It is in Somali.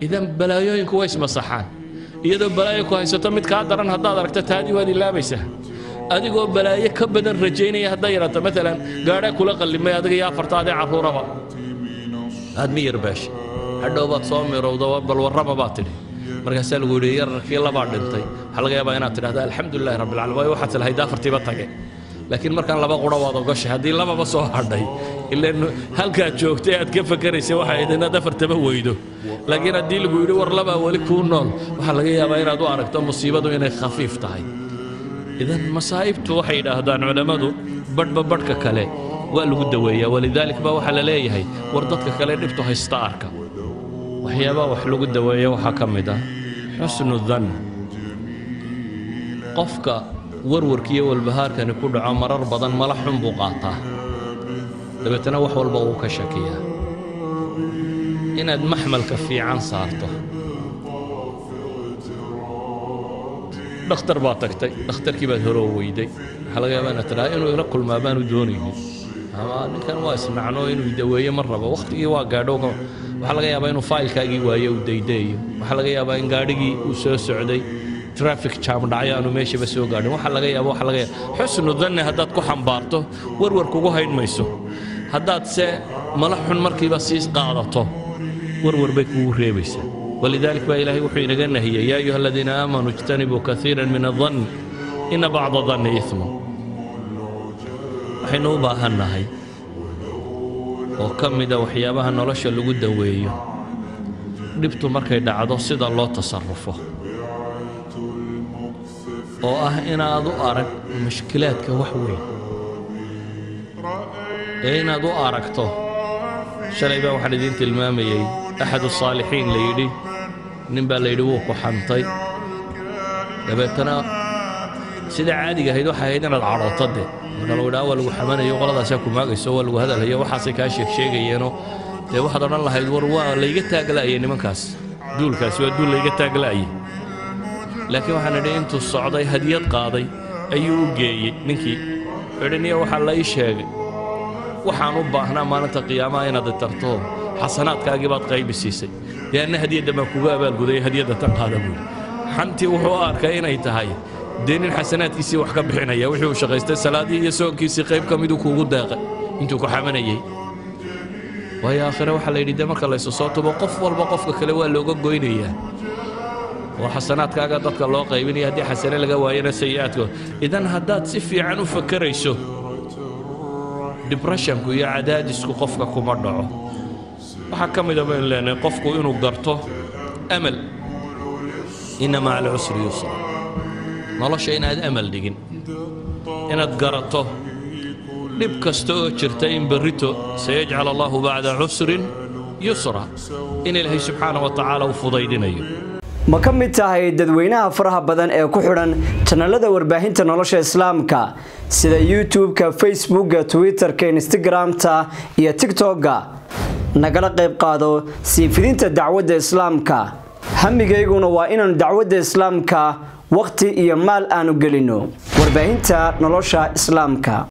idan balaayooyinku way ismasaxaan iyadoo balaayo ku haysato mid kaa daran haddaad aragto taadii waad ilaabaysaa adigoo balaayo ka badan rajaynaya hadday yarato maalan gaadhaa kula qallimay adiga iyo afartaadee carruuraba aad mi yarbaashay hadhow baad soo mirowda bal warraba baad tidhi markaasaa lagu yidhi yararkii labaa dhintay waxaa laga yaabaa inaad tidhahda alxamdulilahi rabbilcaalamiin waayo waxaad tilahayd afartiiba tage laakiin markaan laba qura waad ogashay haddii lababa soo hadhay ilaan halkaad joogtay aad ka fakaraysay waxa ahayd inaad afartaba weydo laakiin haddii lagu yidhi war labaa weli kuu nool waxaa laga yaabaa inaad u aragto musiibadu inay khafiif tahay idan masaa'ibtu waxay yidhaahdaan culammadu badhba badhka kale waa lagu daweeyaa walidaalik baa waxaa la leeyahay war dadka kale dhibtu haysta arka waxyaabaha wax lagu daweeya waxaa ka mid ah xusnu dan qofka warwarkiiyo walbahaarkani ku dhaco marar badan mala xun buu qaataa dabeetana wax walba wuu ka shakiyaa inaad maxmalka fiican saarto dhakhtar baad tagtay dhakhtarkii baad hore oo weyday waxaa laga yaabaa inaad tidhaha inuu ila kulmaa baanu doonaynin ama ninkan waa isnacno inuu daweeyo ma rabo wakhtigii waa gaadho waxaa laga yaabaa inuu faylkaagii waayo uu daydaeyo waxaa laga yaabaa in gaadhigii uu soo socday traffic jam dhacyo aanu meeshaba soo gaadhin waxaa laga yaaba waxaa laga yaaba xusnu danne haddaad ku xambaarto warwar kugu hayn mayso haddaad se mala xun markiiba sii qaadato warwar bay kugu reebaysaa ولذلك بقى إلهي وحي نجنة هي يا أيها الذين آمنوا اجتنبوا كثيرا من الظن إن بعض الظن إثم waxaynu u baahannahay oo ka mida waxyaabaha nolosha lagu daweeyo dhibtu markay dhacdo sida loo tasarufo oo ah inaad u arag mushkilaadka wax weyn ee inaad u aragto shalay baa waxaan idiin tilmaamayey axad الصaalixiin la yidhi nin baa la yidhi wuu ku xantay dabeetana sida caadiga ahayd waxay ahayd inaad cadhooto de marka lagu yidhaha waa lagu xamanayo qoladaasaa ku maagayso waa lagu hadalhayo waxaasay kaa sheeg sheegayeenoo dee waxaad odhan lahayd war waa layga taagla'ayay nimankaas duulkaasi waa duul layga taagla'ayay laakiin waxaan idhi intuu socday hadiyad qaaday ayuu u geeyey ninkii idhi niya waxaa la ii sheegay waxaan u baahnaa maalinta qiyaamaha inaad tarto xasanaadkaagii baad qaybi siisay dee anna hadiyadda baan kugu abaalgudaya hadiyadda tan qaada buuri xantii wuxuu u arkay inay tahay dee nin xasanaadkiisii wax ka bixinaya wixii uu shaqaystay salaadii iyo soonkiisii qayb ka miduu kuugu deeqay intuu ku xamanayey waayo aakhire waxaa la yidhi dee marka laysu soo tubo qof walba qofka kale waa looga goynayaa oo xasanaadkaaga dadka loo qaybinaya haddii xasane laga waayana sayi'aadkood idan haddaad si fiican u fakarayso dibreshanku iyo cadaadisku qofka kuma dhaco waxaa ka mida baynu leenahay qofku inuu garto amal inna maca alcusri yusra nolosha inaad amal dhigin inaad garato dhib kasta oo jirta in berrito sayajcal allahu bacda cusrin yusra in ilaahay subxaana wa tacaala uu fudaydinayo ma ka mid tahay dadweynaha faraha badan ee ku xidhan janalada warbaahinta nolosha islaamka sida youtube-ka facebookga twitter-ka instagram-ta iyo tigtokga nagala qayb qaado sii fidinta dacwadda islaamka hamigayguna waa inaanu dacwadda islaamka wakhti iyo maal aanu gelino warbaahinta nolosha islaamka